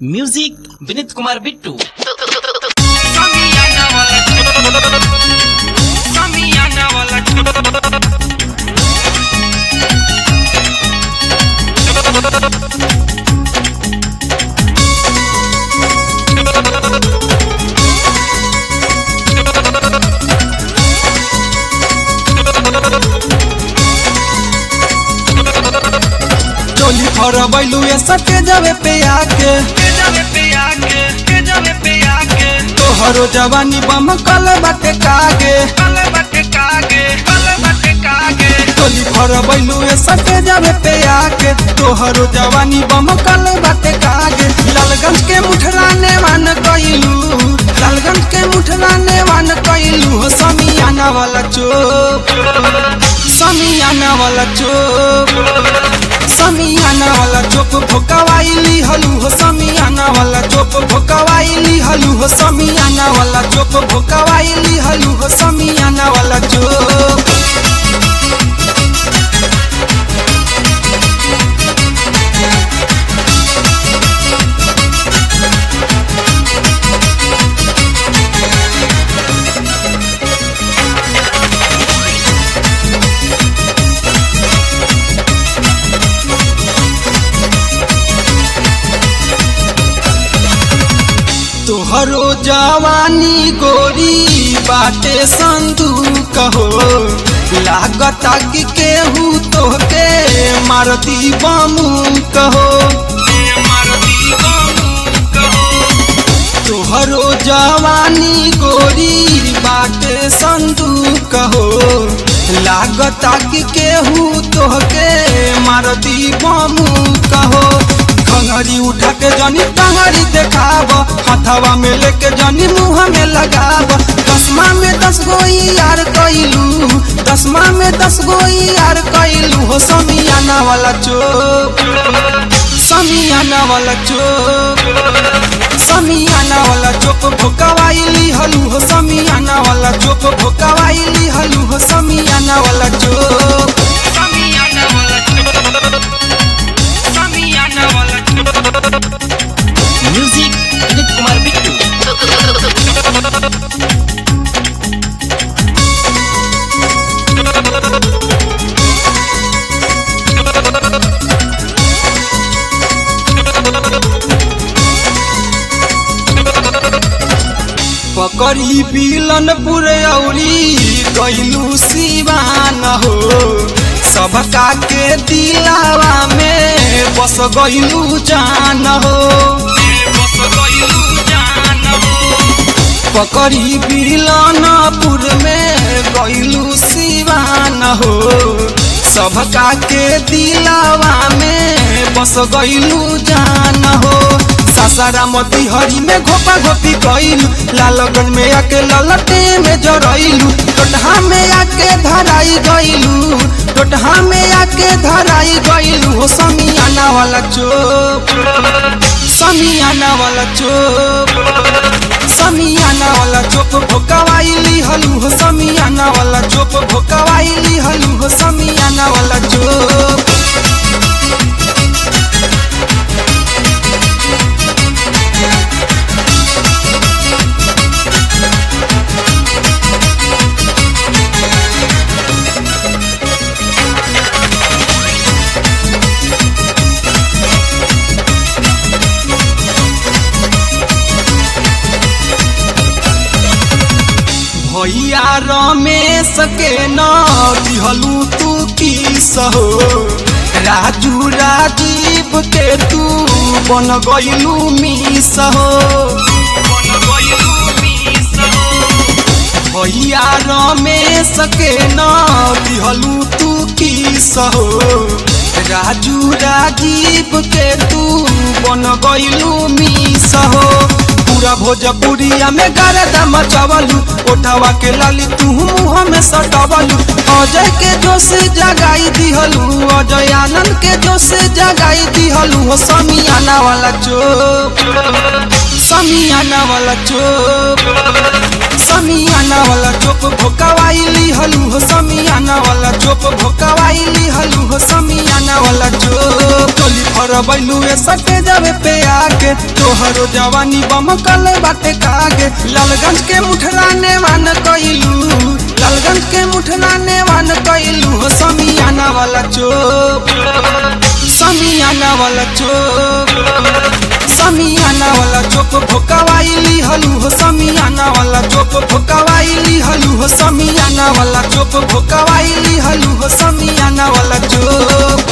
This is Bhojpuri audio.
music Vineet Kumar Bittu Samiana wala Samiana wala चोली फरबैलू ए सके जावे पे आके के जावे पे आके के जावे पे आके तोहरो जवानी बम कल बाटे कागे कल बटे कागे कल बटे कागे चोली फरबैलू ए सके जावे पे आके तोहरो जवानी बम कल बाटे कागे लालगंज के मुठराने वान कइलू लालगंज के मुठराने वान कइलू हो समियाना वाला चोप समियाना वाला चोप समियाना वाला चोप भोकावाइली हलू हो समियाना वाला चोप भोकावाइली हलू हो समियाना वाला चोप भोकावाइली हलू हो समियाना वाला चोप तोहरो जवानी गोरी बाटे संदूक हो लागता कि केहू तोहके मारती बमू कहो मारती बाबू कहो तोहरो जवानी गोरी बाटे संदूक हो लागता कि केहू तोहके मारती बमू कहो खंगरी उठा के जनी टंगरी देखाब हथवा में लेके जनी मुंह में लगाब दसमा में दस गो यार कैलू दसमा में दस गो यार कैलू हो समियाना वाला चोप समियाना वाला चोप समियाना वाला चोप भोकावाइली हलू हो समियाना वाला चोप भोकावाइली हलू हो समियाना वाला चोप Samiana wala Samiana wala music Vineet Kumar Bittu पकड़ी बिलन पुरौरी कैलू सिवान हो सबका के दिलावा में बस गैलू जान हो बस गइलू जान हो पकड़ी बिलनपुर में गैलू सिवान हो सबका के दिलावा में बस गैलू जान हो सासारा मोती हरी में घोपा घोपी कैलू लालगन में आके ललटे में जरैलू टोटहा में आके धराई गैलू टोटहा में आके धराई गैलू हो समियाना वाला चोप समियाना वाला चोप समियाना वाला चोप भोकावाइली हलू हो समियाना वाला चोप भोकावाइली हलू हो समियाना वाला चोप भैया रमेश के न दिहलू तू की सहो राजू राजीव के तू बन गइलू मिस हो बन गइलू मिस हो भैया रमेश के न दिहलू तू की सहो राजू राजीव के तू बन गइलू मिस हो पूरा भोजपुरिया में गरदा मचवलू ओठवा के लाली तू मुँह में सटवलू अजय के जोश जगाई दिहलू अजय आनंद के जोश जगाई दिहलू हो समियाना वाला चोप समियाना वाला चोप समियाना वाला चोप भोकावाइली हलू हो समियाना वाला चोप भोकावाइली हलू हो समियाना वाला चोप टोली फर बैलू ए सटे जावे पे आके तोहरो जवानी बमकल बाटे कागे लालगंज के मुठलाने वान कइलू लालगंज के मुठलाने वान कइलू हो समियाना वाला चोप समियाना वाला चोप समियाना वाला चोप भोकावाइली हलू हो समियाना वाला चोप भोकावाइली हलू हो समियाना वाला चोप भोकावाइली हलू हो समियाना वाला चोप